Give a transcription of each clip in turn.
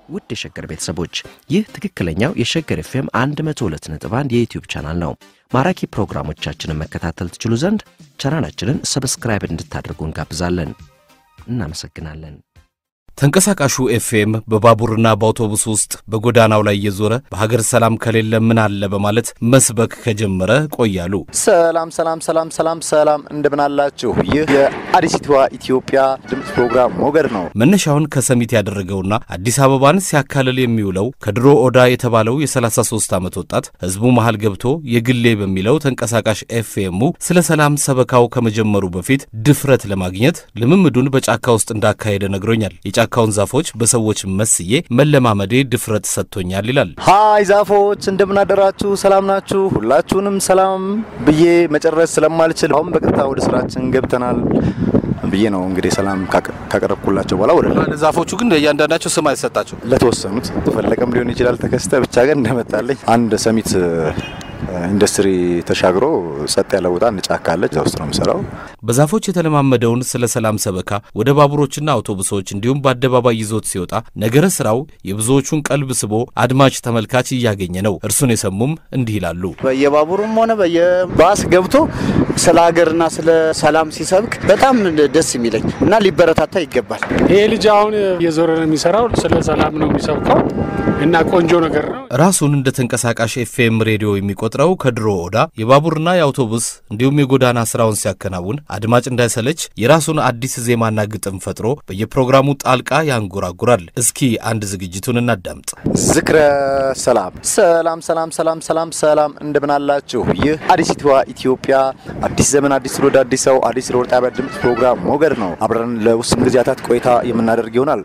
ውድ የሸገር ቤተሰቦች ይህ ትክክለኛው የሸገር ኤፍኤም 102.1 የዩትዩብ ቻናል ነው። ማራኪ ፕሮግራሞቻችንን መከታተል ትችሉ ዘንድ ቻናላችንን ሰብስክራይብ እንድታደርጉ እንጋብዛለን። እናመሰግናለን። ተንቀሳቃሹ ኤፍኤም በባቡርና በአውቶቡስ ውስጥ በጎዳናው ላይ እየዞረ በሀገር ሰላም ከሌለ ምን አለ በማለት መስበክ ከጀመረ ቆያሉ። ሰላም ሰላም ሰላም ሰላም ሰላም እንደምን አላችሁ? ይህ የአዲሲቷ ኢትዮጵያ ድምፅ ፕሮግራም ሞገድ ነው። መነሻውን ከሰሚት ያደረገውና አዲስ አበባን ሲያካልል የሚውለው ከድሮ ኦዳ የተባለው የ33 ዓመት ወጣት ህዝቡ መሃል ገብቶ የግሌ በሚለው ተንቀሳቃሽ ኤፍኤሙ ስለ ሰላም ሰበካው ከመጀመሩ በፊት ድፍረት ለማግኘት ልምምዱን በጫካ ውስጥ እንዳካሄደ ነግሮኛል። የጫካውን ዛፎች በሰዎች መስዬ መለማመዴ ድፍረት ሰጥቶኛል ይላል። ሀይ ዛፎች እንደምን አደራችሁ? ሰላም ናችሁ? ሁላችሁንም ሰላም ብዬ መጨረስ ስለማልችል አሁን በቀጥታ ወደ ስራችን ገብተናል ብዬ ነው እንግዲህ ሰላም ካቀረብኩላቸው በኋላ ወደ ዛፎቹ ግን እያንዳንዳቸው ስም አይሰጣቸው። ለተወሰኑት ፈለቀም ሊሆን ይችላል ተከስተ ብቻ ግን እንደመጣለኝ አንድ ሰሚት ኢንዱስትሪ ተሻግሮ ጸጥ ያለ ቦታ ጫካ አለች። እዛ ውስጥ ነው የምሰራው። በዛፎች የተለማመደውን ስለ ሰላም ሰበካ ወደ ባቡሮችና አውቶቡሶች እንዲሁም በአደባባይ ይዞት ሲወጣ ነገረ ስራው የብዙዎቹን ቀልብ ስቦ አድማጭ ተመልካች እያገኘ ነው። እርሱን የሰሙም እንዲህ ይላሉ። በየባቡሩም ሆነ በየባስ ገብቶ ስለ ሀገርና ስለ ሰላም ሲሰብክ በጣም ደስ የሚለኝ እና ሊበረታታ ይገባል። ይሄ ልጅ አሁን እየዞረ ነው የሚሰራው፣ ስለ ሰላም ነው የሚሰብከው እና ቆንጆ ነገር ነው። ራሱን እንደ ተንቀሳቃሽ ኤፍኤም ሬዲዮ የሚቆጥረው ከድሮ ኦዳ የባቡርና የአውቶቡስ እንዲሁም የጎዳና ስራውን ሲያከናውን አድማጭ እንዳይሰለች የራሱን አዲስ ዜማና ግጥም ፈጥሮ በየፕሮግራሙ ጣልቃ ያንጎራጉራል። እስኪ አንድ ዝግጅቱን እናዳምጥ። ዝክረ ሰላም ሰላም ሰላም ሰላም ሰላም ሰላም እንደምን አላችሁ? ይህ አዲሲቷ ኢትዮጵያ አዲስ ዘመን አዲስ ትውልድ አዲስ ሰው አዲስ ሮድ ጣቢያ ድምፅ ፕሮግራም ሞገድ ነው። አብረን ለውስን ጊዜያታት ቆይታ የምናደርግ ይሆናል።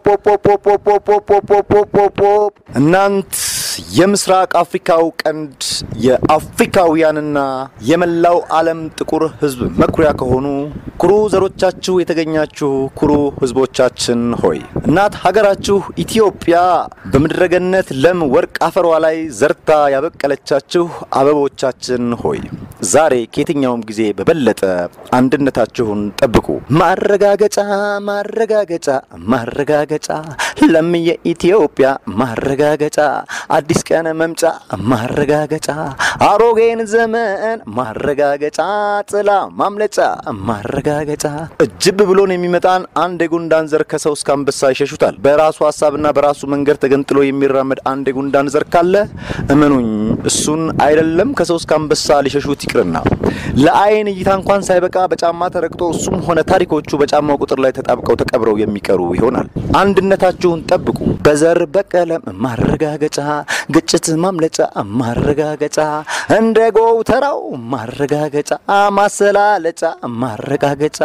ፖፖፖፖፖፖፖፖፖፖፖ እናንት የምስራቅ አፍሪካው ቀንድ የአፍሪካውያንና የመላው ዓለም ጥቁር ሕዝብ መኩሪያ ከሆኑ ኩሩ ዘሮቻችሁ የተገኛችሁ ኩሩ ሕዝቦቻችን ሆይ እናት ሀገራችሁ ኢትዮጵያ በምድረገነት ለም ወርቅ አፈሯ ላይ ዘርታ ያበቀለቻችሁ አበቦቻችን ሆይ ዛሬ ከየትኛውም ጊዜ በበለጠ አንድነታችሁን ጠብቁ። ማረጋገጫ ማረጋገጫ ማረጋገጫ ለምየ ኢትዮጵያ ማረጋገጫ አዲስ ቀን መምጫ ማረጋገጫ አሮጌን ዘመን ማረጋገጫ ጥላ ማምለጫ ማረጋገጫ እጅብ ብሎን የሚመጣን አንድ የጉንዳን ዘር ከሰው እስከ አንበሳ ይሸሹታል። በራሱ ሀሳብና በራሱ መንገድ ተገንጥሎ የሚራመድ አንድ የጉንዳን ዘር ካለ እመኑኝ እሱን አይደለም ከሰው እስከ አንበሳ ሊሸሹት ይቅርና ለአይን እይታ እንኳን ሳይበቃ በጫማ ተረግጦ እሱም ሆነ ታሪኮቹ በጫማው ቁጥር ላይ ተጣብቀው ተቀብረው የሚቀሩ ይሆናል። አንድነታችሁን ጠብቁ። በዘር በቀለም ማረጋገጫ ግጭት ማምለጫ ማረጋገጫ እንደ ጎተራው ማረጋገጫ ማሰላለጫ ማረጋገጫ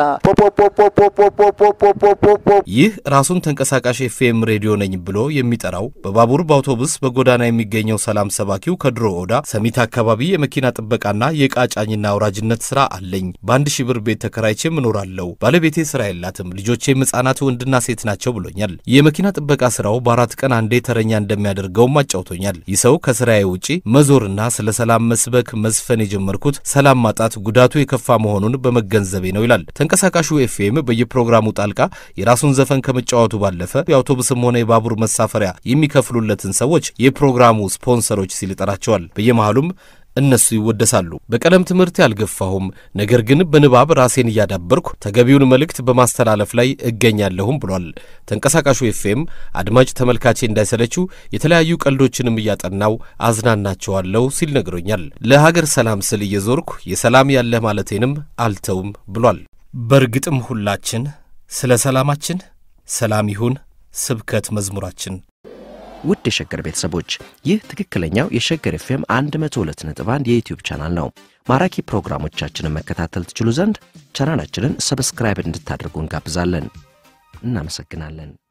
ፖፖፖፖፖፖፖፖፖፖ ይህ ራሱን ተንቀሳቃሽ ኤፍኤም ሬዲዮ ነኝ ብሎ የሚጠራው በባቡር በአውቶቡስ በጎዳና የሚገኘው ሰላም ሰባኪው ከድሮ ኦዳ ሰሚት አካባቢ የመኪና ጥበቃና የዕቃ ጫኝና አውራጅነት ስራ አለኝ። በአንድ ሺህ ብር ቤት ተከራይቼ እኖራለሁ። ባለቤቴ ስራ የላትም። ልጆቼም ሕጻናት ወንድና ሴት ናቸው ብሎኛል። የመኪና ጥበቃ ስራው በአራት ቀን አንዴ ተረኛ እንደሚያደርገውም አጫውቶኛል። ይህ ሰው ከስራዬ ውጪ መዞርና ስለ ሰላም መስበክ መዝፈን የጀመርኩት ሰላም ማጣት ጉዳቱ የከፋ መሆኑን በመገንዘቤ ነው ይላል። ተንቀሳቃሹ ኤፍኤም በየፕሮግራሙ ጣልቃ የራሱን ዘፈን ከመጫወቱ ባለፈ የአውቶቡስም ሆነ የባቡር መሳፈሪያ የሚከፍሉለትን ሰዎች የፕሮግራሙ ስፖንሰሮች ሲል ይጠራቸዋል። በየመሃሉም እነሱ ይወደሳሉ። በቀለም ትምህርት ያልገፋሁም፣ ነገር ግን በንባብ ራሴን እያዳበርኩ ተገቢውን መልእክት በማስተላለፍ ላይ እገኛለሁም ብሏል። ተንቀሳቃሹ ኤፍኤም አድማጭ ተመልካቼ እንዳይሰለችው የተለያዩ ቀልዶችንም እያጠናው አዝናናቸዋለሁ ሲል ነግሮኛል። ለሀገር ሰላም ስል እየዞርኩ የሰላም ያለህ ማለቴንም አልተውም ብሏል። በእርግጥም ሁላችን ስለ ሰላማችን ሰላም ይሁን ስብከት መዝሙራችን። ውድ የሸገር ቤተሰቦች ይህ ትክክለኛው የሸገር ኤፍኤም 102.1 የዩትዩብ ቻናል ነው። ማራኪ ፕሮግራሞቻችንን መከታተል ትችሉ ዘንድ ቻናላችንን ሰብስክራይብ እንድታደርጉ እንጋብዛለን። እናመሰግናለን።